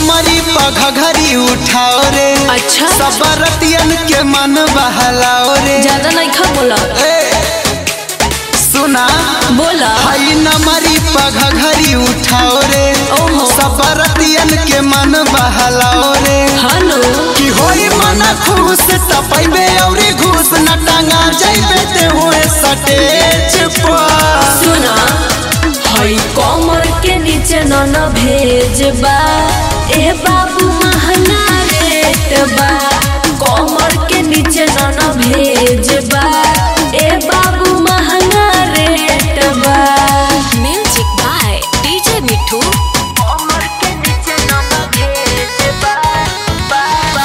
नमरी पघघरी उठाओ रे अच्छा। सबरतियन के मन बहलाओ रे ज्यादा नहीं खा बोला ए, सुना बोला हई नमरी पघघरी उठाओ रे ओहो। सबरतियन के मन बहलाओ रे हेलो कि होई मन खुश तपैबे औरी घूस न टांगा जैबे ते हुए सटेज पर सुना हई कमर के नीचे न न भेजबा ए बाबू महंगा रेट बा कमर के नीचे न न भेजबा ए बाबू महंगा रेट बा म्यूजिक बाय डीजे मिठू कमर के नीचे न न भेजबा बा बा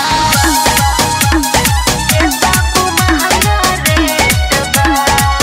ए बाबू महंगा रेट बा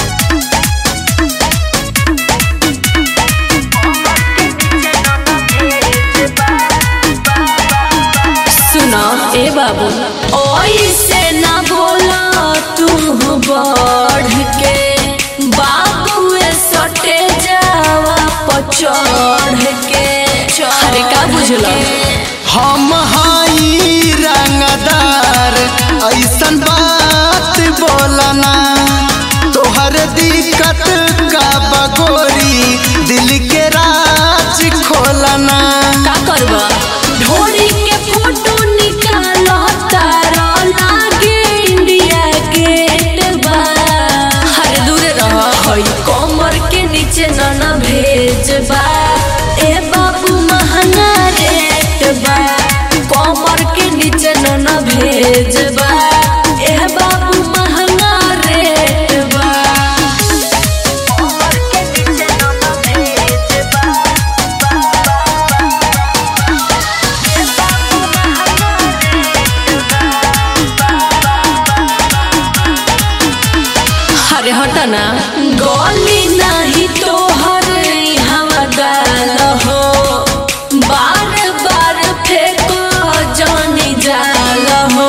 सुना ए बाबू ओइसे ना बोला तू बढ़ के बाबूए सटे जावा पचढ़ के अरे का बुझला हम हई रंगदार ऐसन बात बोलना तोहर दिक्कत का बगोरी दिल के राज खोलना का करबा ढोरी के फोटो निकाल तारा लागे इंडिया गेट बा हरे दूर रह हई कमर के नीचे न न भेजबा ए बाबू महंगा रेट बा कमर के नीचे न न भेजबा ए बाबू महंगा रेट बा कमर के नीचे न न भेजबा अरे हटा ना गोली नहीं तो हर हवा डाल हो बार बार फेंको जानी जाल हो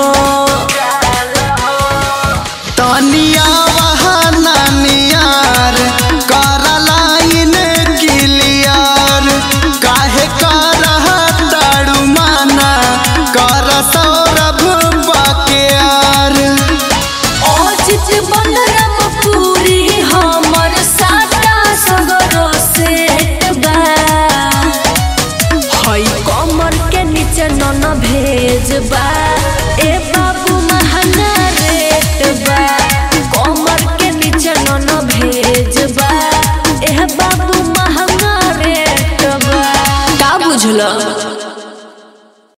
तनिया वहाना नियार कर लाइन क्लियर काहे कर ताड़ू माना कर सौरभ बकेयार ओचित बनरम पूरी हमर साटा सगरो सेट बा हई कमर के नीचे न न भेजबा ए बाबू महंगा रेट बा कमर के नीचे न न भेजबा ए बाबू महंगा रेट बा का बुझल